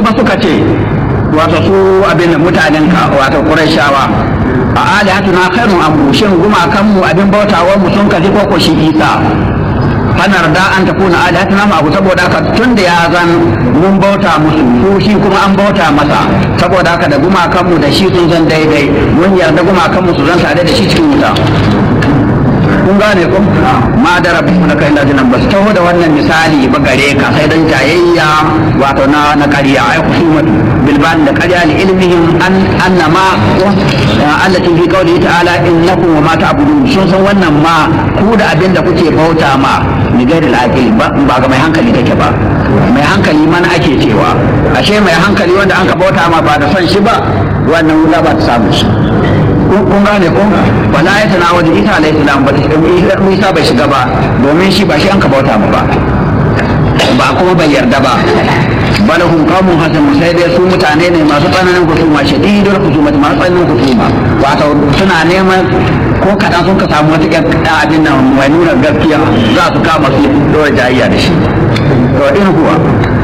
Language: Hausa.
kuma suka ce wato su abin mutanen ka wato qurayshawa a alihatuna khairun am shin gumakan mu abin bautawan mu sun kaji ko ko shi isa fanar da an ta kuna alihatuna ma abu saboda haka tun da ya zan mun bauta musu su shi kuma an bauta masa saboda haka da gumakan mu da shi sun zan daidai mun yarda gumakan mu su zan tare da shi cikin wuta kun gane ko ma da rabbi na kai lajinan ba su taho da wannan misali ba gare ka sai dan jayayya wato na na ƙarya ai kusumatu bilban da ƙarya li ilmihim an annama allati fi qawli ta'ala innakum wa ma ta'budun sun san wannan ma ku da abin da kuke bauta ma ni gairi al ba ba ga mai hankali take ba mai hankali mana ake cewa ashe mai hankali wanda an ka bauta ma ba da son shi ba wannan wuta ba ta samu shi kun gane ko wala ya tana wajen isa alayhi salam ba isa bai shiga ba domin shi ba shi an ka bauta mu ba ba kuma bai yarda ba bal hum qawmun hasan sai dai su mutane ne masu tsananin kusuma shadidul kusuma masu tsananin kusuma wato suna neman ko kaɗan sun ka samu wata ƴan abin nan mai nuna gaskiya za su kama su dora jayayya da shi to in kuwa